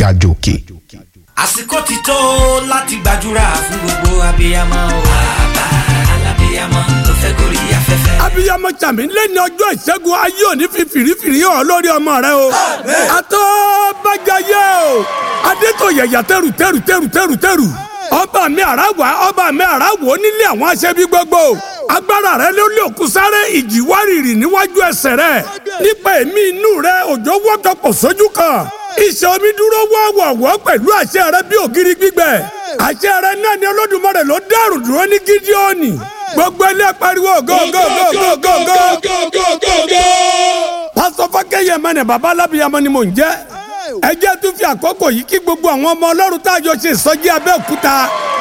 ga jòkè. àsìkò ti tó láti gbàdúrà fún gbogbo abiyamọ o. bàbá alábiyamọ ló fẹ́ gorí afẹ́fẹ́. abiyamọ tàmí lẹ́ni ọjọ́ ìṣẹ́gun ayé òní fi fìrífìrí hàn lórí ọmọ rẹ o. àtọ́ bàjáyé o. adétò yẹ̀yà tẹ̀rù tẹ̀rù tẹ̀rù tẹ̀rù tẹ̀rù. ọba mi àràwà ọba mi àràwò nílé àwọn aṣẹ́bí gbogbo. agbára rẹ ló lé òkú sáré ìjì wárìrì níwájú ẹsẹ̀ rẹ. nípa èmi inú rẹ òjò wọ́tọ̀pọ̀ sójú kan. iṣẹ́ omi dúró wọ́wọ́wọ́ pẹ̀lú àṣẹ rẹ bí ògiri gbígbẹ. àṣẹ rẹ náà ni olódùmarè ló dẹ́rù dúró ní gídíọ́nì. gbogbo ilé pariwo go go go go go go. pásítọ̀ fákẹ́yẹ mẹ́nẹ̀ bàbá alábìyamọ ni mò ń jẹ́. ẹ jẹ́ tún fi àkókò yìí kí gbogbo àwọn ọmọ ọlọ́run tá a jọ ṣe ìsọjí abẹ́òkúta.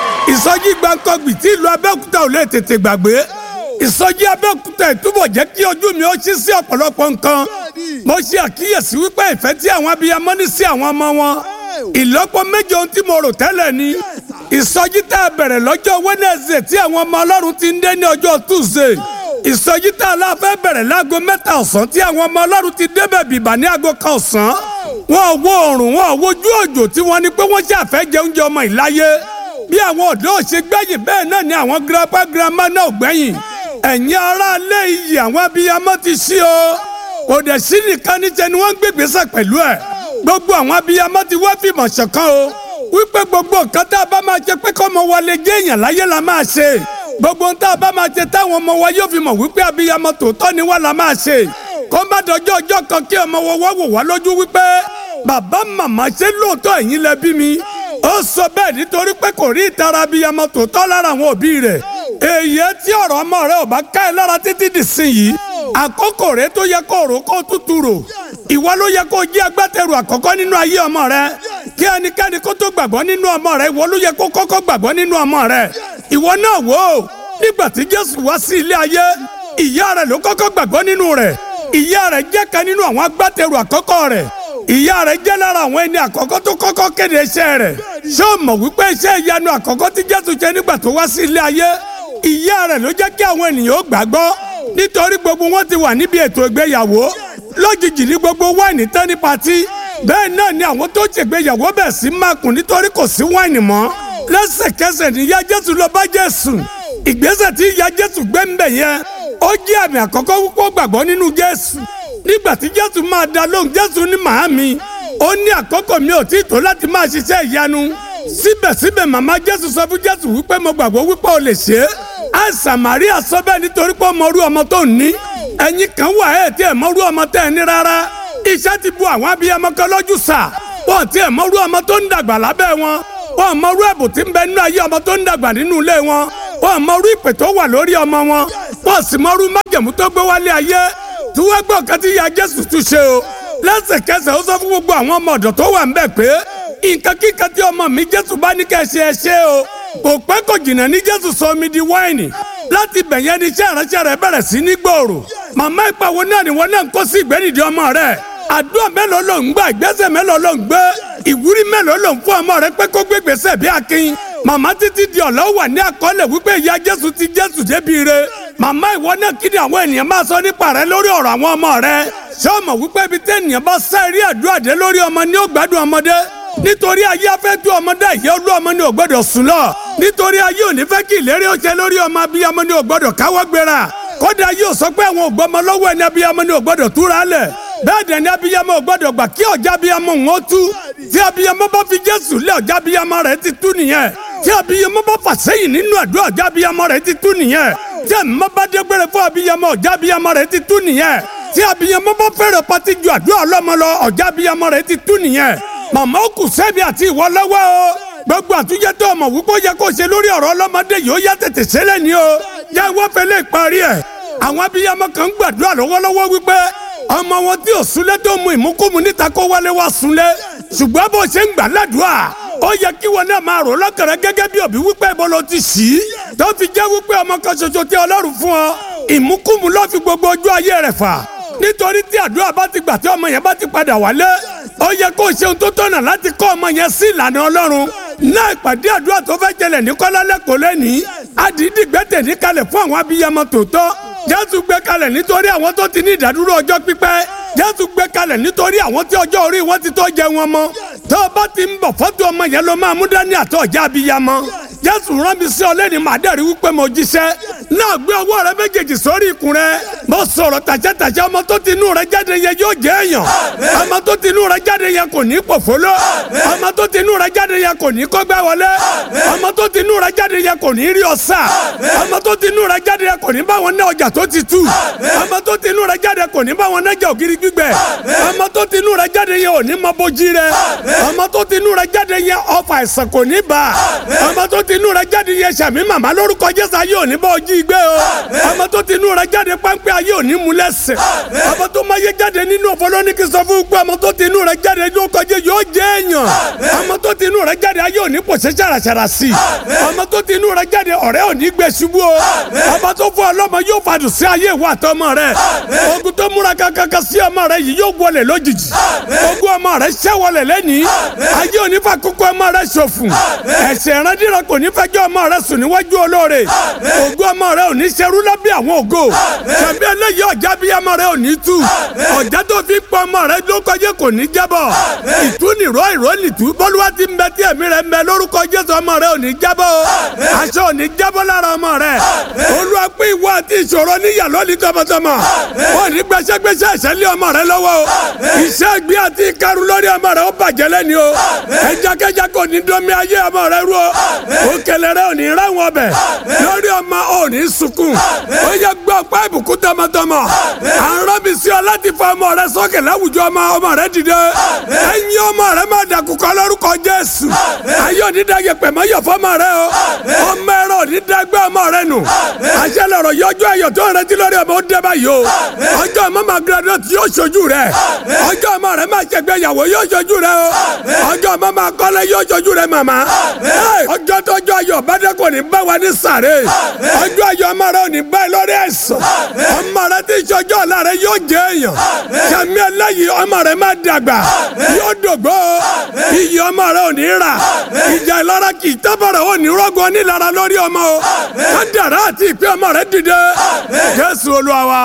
ìsọjí gbàǹkọ́gbì tí ìlú abẹ́òkúta ò lè tètè gbàgbé. ìsọjí abẹ́òkúta ìtúbọ̀ jẹ́ kí ojú mi ó ṣí sí ọ̀pọ̀lọpọ̀ nǹkan. mo ṣe àkíyèsí wípé ìfẹ́ tí àwọn abiyamọ ní sí àwọn ọmọ wọn. ìlọ́po méje ohun tí mo rò tẹ́lẹ̀ ni. ìsọjí tá a bẹ̀rẹ̀ lọ́jọ́ Wednesday tí àwọn ọmọ ọlọ́run ti ń dé ní ọjọ́ Tuesday. ìsọjí tá a la fẹ́ bẹ̀rẹ̀ láago mẹ́ta ọ̀sán tí àwọn ọmọ ọlọ́run ti débẹ̀ bìbà ní aago kan ọ̀sán. wọn ò wo oòrùn wọn ò wojú òjò tí wọ́n ní pé wọ́n ṣàfẹ́ jẹ oúnjẹ ọmọ ìláyé. bí àwọn ọ̀dọ́ ò ṣe gbẹ̀yìn bẹ́ẹ̀ náà ni àwọn grandpa grandma náà ò gbẹ̀yìn. ẹ̀yin aráalé iyì àwọn abiyamọ ti ṣí o. kò dẹ̀ sí nìkan níṣẹ́ ni wọ́n ń gbègbèsè pẹ̀lú ẹ̀. gbogbo àwọn abiyamọ ti wá fìmọ̀ ṣọ̀kan o wípé gbogbo nǹkan tá a bá máa ṣe pé kọ́mọ wa lè jẹ́ èèyàn láyé la máa ṣe gbogbo nǹkan tá a bá máa ṣe táwọn ọmọ wa yóò fi mọ̀ wípé abiyamọ tòótọ́ ni wá la máa ṣe kó má dọjọ́ ọjọ́ kan kí ọmọ wa wá wò wá lójú wípé bàbá màmá ṣe lóòótọ́ ẹ̀yin lẹ bí mi ó sọ bẹ́ẹ̀ nítorí pé kò rí ìtara abiyamọ tòótọ́ lára àwọn òbí rẹ̀ èyí tí ọ̀rọ̀ ọmọ rẹ ò bá ká ẹ lára títí dì sí yìí àkókò rẹ tó yẹ kó rò kó tútù rò ìwọ ló yẹ kó jí agbátẹrù àkọ́kọ́ nínú ayé ọmọ rẹ kí ẹnikẹ́ni kó tó gbàgbọ́ nínú ọmọ rẹ ìwọ ló yẹ kó kọ́kọ́ gbàgbọ́ nínú ọmọ rẹ ìwọ náà wò ó nígbà tí Jésù wá sí ilé ayé ìyá rẹ ló kọ́kọ́ gbàgbọ́ nínú rẹ ìyá rẹ jẹ́ kan nínú àwọn agbátẹrù àkọ́kọ́ rẹ ìyá rẹ jẹ́ lára àwọn ẹni àkọ́kọ́ tó kọ́kọ́ kéde iṣẹ́ rẹ ṣé o mọ̀ wípé iṣẹ́ ìyanu àkọ́kọ́ tí Jésù ṣe nígbà tó wá sí ilé ayé ìyá rẹ ló jẹ́ kí àwọn ènìyàn ó gbàgbọ́ nítorí gbogbo wọn ti wà níbi ètò ìgbéyàwó lójijì ní gbogbo wáìnì tán ní patí bẹ́ẹ̀ náà ni àwọn tó ṣègbéyàwó bẹ̀ sí mákùn nítorí kò sí wáìnì mọ́ lẹ́sẹ̀kẹsẹ̀ ní ìyá jésù lọ bá jésù ìgbésẹ̀ tí ìyá jésù gbé ń bẹ̀ yẹn ó jẹ́ àmì àkọ́kọ́ púpọ̀ gbàgbọ́ nínú jésù nígbà tí jésù máa dá lóhùn jésù ní màámi ó ní àkókò mi ò tí ì tó láti máa ṣiṣẹ́ ìyanu síbẹ̀síbẹ̀ màmá jésù sọ fún jésù wípé mo gbàgbọ́ wípé o lè ṣe é àìsàn màríà sọ bẹ́ẹ̀ nítorí pé ó mọ orú ọmọ tó ń ní ẹ̀yin kan wà ẹ̀ tí ẹ̀ mọ orú ọmọ tẹ́ ẹ ní rárá iṣẹ́ ti bu àwọn abiyamọ kan lójú sà wọ́n ti ẹ̀ mọ orú ọmọ tó ń dàgbà lábẹ́ wọn wọ́n mọ orú ẹ̀bùn tí ń bẹ nínú ayé ọmọ tó ń dàgbà nínú ilé wọn wọ́n mọ orú ìpè tó wà lórí ọmọ wọn wọ́n sì mọ orú májẹ̀mú tó gbé wálé ayé tí wọ́n gbọ́ kan tí ya Jésù tún ṣe o lẹ́sẹ̀kẹsẹ̀ ó sọ fún gbogbo àwọn ọmọ ọ̀dọ̀ tó wà ń bẹ̀ pé nǹkan kíkan tí ọmọ mi Jésù bá ní kẹ́ ṣe ẹ ṣe o kò pẹ́ kò jìnnà ní Jésù sọ omi di wáìnì láti bẹ̀yẹn ní iṣẹ́ ìránṣẹ́ rẹ̀ bẹ̀rẹ̀ sí ní gbòòrò màmá ìpàwọ́ náà ni wọ́n náà ń kó sí ìgbẹ́nìdì ọmọ rẹ̀ àdúrà mélòó ló ń gbà ìgbésẹ̀ mélòó ló ń gbé ìwúrí mélòó ló ń fún ọmọ rẹ̀ pé kó gbé gbèsè bí akin màmá títí di ọ̀lọ́ wà ní àkọọ́lẹ̀ wípé ìyá Jésù ti Jésù débi re màmá ìwọ náà kí ni àwọn ènìyàn máa sọ nípa rẹ lórí ọ̀rọ̀ àwọn ọmọ rẹ ṣé o mọ̀ wípé ibi tí ènìyàn bá sá eré àdúrà dé lórí ọmọ ni ó gbádùn ọmọdé nítorí ayé afẹ́ tú ọmọdé ìyá olú ọmọ ni ò gbọ́dọ̀ sùn lọ nítorí ayé ò ní fẹ́ kí ìlérí ó ṣe lórí ọmọ abiyamọ ni ò gbọ́dọ̀ káwọ́ gbéra kódà yóò sọ pé àwọn ògbọ́mọ lọ́wọ́ ẹni abiyamọ ni ò gbọ́dọ̀ túra lẹ̀ bẹ́ẹ̀ dẹ̀ ni abiyamọ ò gbọ́dọ̀ gbà kí ọ̀já abiyamọ ń ó tú tí abiyamọ bá fi Jésù lé ọ̀já abiyamọ rẹ̀ ti tú nìyẹn tí abiyamọ bá fà sẹ́yìn nínú àdúrà ọ̀já abiyamọ rẹ̀ ti tú nìyẹn tí ẹ̀mọ́ bá dégbére fún abiyamọ ọ̀já abiyamọ rẹ̀ ti tú nìyẹn tí abiyamọ bá fẹ́rẹ̀ pati ju àdúrà ọlọ́mọ lọ ọ̀já abiyamọ rẹ̀ ti tú nìyẹn màmá ó kù sẹ́mi àti ìwọ lọ́wọ́ o gbogbo àtúnjẹ tó ọmọ wípé ó yẹ kó ṣe lórí ọ̀rọ̀ ọlọ́mọdé yìí ó yá tètè ṣẹlẹ̀ ni o yá wọ́n fẹ́ lè parí ẹ̀ àwọn abiyamọ kan ń gbàdúrà lọ́wọ́lọ́wọ́ wípé ọmọ wọn tí ò súnlé tó mu ìmúkúmu níta kó wálé wá súnlé ṣùgbọ́n bó ṣe ń gbà ládùúà ó yẹ kí wọn náà máa rò lọ́kàrẹ́ gẹ́gẹ́ bí òbí wípé ibo ló ti ṣí tó fi jẹ́ wípé ọmọ kan ṣoṣo tí ọlọ́run fún ọ ìmúkúmu ló fi gbogbo ojú ayé rẹ̀ fà nítorí tí àdúrà bá ti gbà tí ọmọ yẹn bá ti padà wálé ó yẹ kó ṣe ohun tó tọ̀nà láti kọ́ ọmọ yẹn sí ìlànà ọlọ́run náà ìpàdé àdúrà tó fẹ́ jẹlẹ̀ ní kọ́lá lẹ́kọ̀ọ́ lẹ́nìí àdìdì gbẹ́tẹ̀ ní kalẹ̀ fún àwọn abiyamọ tòótọ́ jésù gbé kalẹ̀ nítorí àwọn tó ti ní ìdádúró ọjọ́ pípẹ́ jésù gbé kalẹ̀ nítorí àwọn tí ọjọ́ orí wọn ti tó jẹ wọn mọ́ tó o bá ti ń bọ̀ fọ́tò ọmọ yẹn ló máa mú dání àtọ̀ ọjà abiyamọ jésù rán mi sí ọ lẹ́ni màá dẹ̀rí wípé mo jíṣẹ́ náà gbé ọwọ́ rẹ méjèèjì sórí ikùn rẹ mo sọ̀rọ̀ tàṣẹ́tàṣẹ́ ọmọ tó ti inú rẹ jáde yẹn yóò jẹ́ èèyàn ọmọ tó ti inú rẹ jáde yẹn kò ní pòfóló ọmọ tó ti inú rẹ jáde yẹn kò ní kọ́gbẹ́ wọlé ọmọ tó ti inú rẹ jáde yẹn kò ní rí ọ̀sà ọmọ tó ti inú rẹ jáde yẹn kò ní bá wọn ná ọjà tó ti tú ọmọ tó ti inú rẹ jáde kò ní bá wọn nájà ògiri gbígbẹ ọmọ tó ti inú rẹ jáde yẹn ò ní mọ bójí rẹ ọmọ tó ti inú rẹ jáde yẹn ọfà àìsàn kò ní bá ọmọ tó ti inú rẹ jáde yẹn sàmì màmá lórúkọ jésù ayé ò ní bá ojí gbé o ọmọ tó ti inú rẹ jáde páńpẹ́ ayé ò ní mú lẹ́sẹ̀ ọmọ tó máa yé jáde nínú ọ̀fọlọ́nìkì sọ fún pé ọmọ tó ti inú rẹ jáde yóò kọjá yóò jẹ́ èèyàn ọmọ tó ti inú rẹ jáde ayé ò ní pòṣẹ́ ṣàràṣàrà sí i ọmọ tó ti inú rẹ jáde ọ̀rẹ́ ò ní gbé ṣubú o ọmọ tó fún ọlọ́mọ yóò fàdùn sí ayé ìwà àtọmọ rẹ ogun tó múra kankan sí ọmọ rẹ yìí yóò wọlé lójijì ogun ọmọ rẹ ṣẹ́ wọlé lẹ́nìí ayé ò ní fa kókó ọmọ rẹ ṣòfò ẹ̀ṣẹ̀ ìrandíran kò ní fẹjọ́ ọmọ rẹ sùn níwájú olóore ogun ọmọ rẹ ò ní ṣerú lábẹ́ àwọn ògo tàbí eléyìí ọ̀já bí ọmọ rẹ ò ní tú ọ̀já tó fi pọ̀ ọmọ rẹ ló kọjá kò ní jábọ̀ ìtúnìró ìrónìtú bọ́lúwa ti ń bẹ tí ẹ̀mí rẹ ń bẹ lórúkọ jésù ọmọ rẹ ò ní jábọ̀ o aṣọ ò ní jábọ̀ lára ọmọ rẹ olúwa pé ìwọ àti ìṣòro níyà lónìí tọmọtọmọ ò ní gbẹsẹgbẹsẹ ẹsẹ lé ọmọ rẹ lọ́wọ́ o iṣẹ́ ìgbé àti ìkarun lórí ọmọ rẹ ó bàjẹ́ lẹ́ni o ẹjakẹja kò ní dọ́mi ayé ọmọ rẹ rú o òkèlè rẹ ò ní ráwọn ọbẹ̀ lórí ọmọ ò ní sunkún ó yẹ gbọ́ pé ìbùkún tọmọtọmọ àrùn mi sí ọ láti fa ọmọ rẹ sókè láwùjọ ọmọ ọmọ rẹ dìde ẹ̀yin ọmọ rẹ máa dàkúkọ lórúkọ jésù ayé òní dàgẹ pẹ̀mọ́ yọ fọmọ rẹ o ọmọ ẹ̀rọ òní dàgbẹ́ ọmọ rẹ nù àṣẹ lọ̀rọ̀ yọjú ẹ̀yọ̀ tó ń retí lórí ọmọ ó dẹ́ báyìí o ọjọ́ ọmọ máa graduate yóò ṣojú rẹ ọjọ́ ọmọ rẹ máa ṣègbéyàwó yóò ṣojú rẹ o ọjọ́ ọmọ máa kọ́lé yóò ṣojú rẹ màmá ọjọ́ tọ́jọ́ ayọ̀ bàdé kò ní bá wa ní sàré ọjọ́ ayọ̀ ọmọ rẹ ò ní bá ẹ lórí ẹ̀sán ọmọ rẹ tí ìṣọjọ́ ọ̀la rẹ yóò jẹ́ èèyàn sàmì ẹlẹ́yìí ọmọ rẹ máa dàgbà yóò dògbò iyì ọmọ rẹ ò ní rà ìjà ìlara kì í tábọ̀rẹ̀ ò ní rọ́gùn onílara lórí ọmọ o kádàrá àti ìpín ọmọ rẹ dìde jésù olúwa wa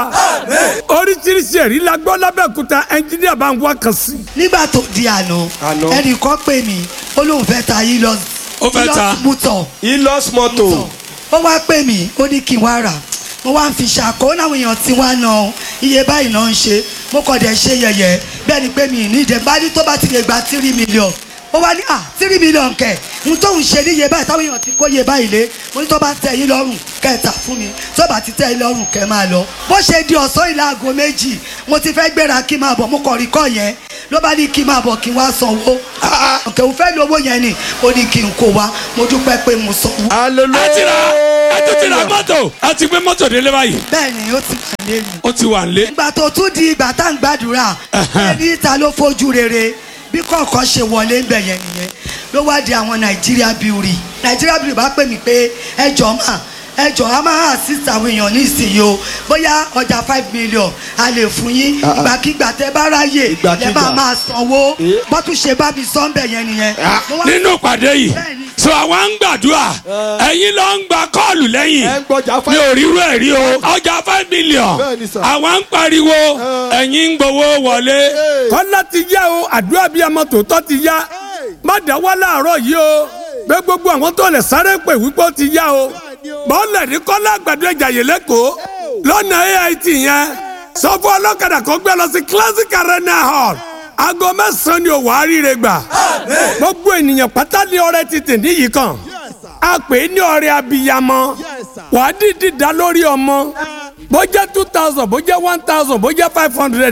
oríṣiríṣi ẹ̀rí la gbọ́ lábẹ́òkúta ẹnjíníà bá ń wá kan sí. nígbà tó di àná Àná. ẹnìkan pè mí ó lóun fẹ́ ta yìí lọ Ó fẹ́ ta. mútọ̀ ilos moto ó wá pè mí ó ní kí n wá rà mo wá ń fi ṣàkó láwọn èèyàn tí wá ná iye báyìí náà ń ṣe mo kàn dẹ̀ ṣe yẹ̀yẹ́ bẹ́ẹ̀ ni pé mi ì ní ìdẹ́ bá ní tó bá ti lè gba tírí mílíọ̀n ó wá ní à tírí mílíọ̀n kẹ̀ ń tóun ṣe ní iye báyìí táwọn èèyàn ti kó iye báyìí lé mo ní tó bá tẹ́ yín lọ́rùn kẹta fún mi tó bá ti tẹ́ yín lọ́rùn kẹ́ máa lọ bó ṣe di ọ̀sán ìlà aago méjì mo ti fẹ́ gbéra kí n máa bọ̀ mo kàn rí kọ́ yẹn ló bá ní kí n máa bọ̀ kí n wá sanwó ọ̀kẹ́ òun fẹ́ lówó yẹn ni ó ní kí n kó wa mo dúpẹ́ pé mo sanwó hallelujah a ti ra a tún ti ra mọ́tò a ti gbé mọ́tò délé báyìí bẹ́ẹ̀ ni ó ti wà lé mi. ó ti wà ń lé. ìgbà tó tún di ìgbà tá à ń gbàdúrà ẹni ta ló fojú rere bí kọ̀ọ̀kan ṣe wọlé ń bẹ̀ yẹn nìyẹn ló wá di àwọn nàìjíríà bíurì nàìjíríà bíurì bá pè mí pé ẹjọ́ mà ẹjọ́ a máa assist àwọn èèyàn ní ìsinyìí o bóyá ọjà five million a lè fún yín Ah, ah. ìgbàkigbà tẹ bá ráyè Ìgbàkigbà. lẹ bá máa sanwó Eh. bọ́tún ṣe bá mi sọ ń bẹ̀ yẹn nìyẹn. Mo wá- nínú ìpàdé yìí Bẹ́ẹ̀ni. so àwa ń gbàdúrà ẹ̀yin ló ń gba kọ́ọ̀lù lẹ́yìn ẹ ń gbọ́jà mi ò rírú ẹ̀ rí o ọjà five million Bẹ́ẹ̀ni sà. àwa ń pariwo ẹ̀yin ń gbowó wọlé. kọ́lá ti yá o àdúrà bíi ọmọ tòótọ́ ti yá má dáwọ́ láàárọ̀ yìí o pé gbogbo àwọn tó lè sáré pè wípé ó ti yá o bọ́ọ̀lù ní kọ́lá àgbàdo ìjàyè lẹ́kọ̀ọ́ lọ́nà AIT yẹn sọ fún ọlọ́kadà kan gbé lọ sí classic arena hall aago mẹ́sàn-án ni òwò àríire gbà gbogbo ènìyàn pátá ní ọrẹ ti tì níyì kan a pè é ní ọrẹ abiyamọ wàá dìdí dá lórí ọmọ bó jẹ́ two thousand bó jẹ́ one thousand bó jẹ́ five hundred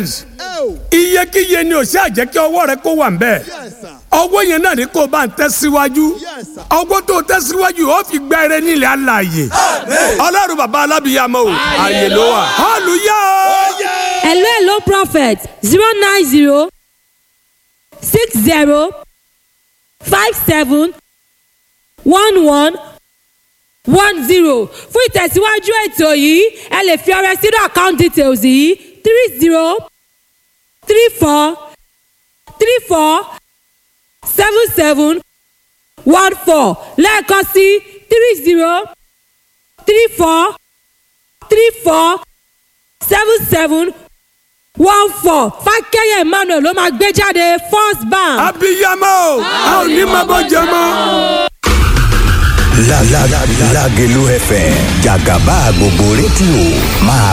iyekíye ni ò ṣe àjẹ́ kí ọwọ́ rẹ kó wà ń bẹ́ẹ̀ ọwọ́ yẹn náà ni kò bá ń tẹ̀síwájú ọwọ́ tó tẹ̀síwájú ó fi gbá eré nílẹ̀ alààyè ọlọ́run bàbá alábìyamọ o ààyè ló wà hallelujah o. hello hello prophet zero nine zero six zero five seven one one one zero fún ìtẹ̀síwájú ètò yìí ẹ lè fi ọrẹ sínú account details yìí three zero three four three four seven seven one four lẹ́ẹ̀kan sí three zero three four three four seven seven one four fákẹ́yẹ̀ emmanuel ló máa gbé jáde first bank. abiyamọ o a ò ní máa bọ́ jẹ mọ́. La la la Lágelú FM jàgàbá gbogbo rédíò máa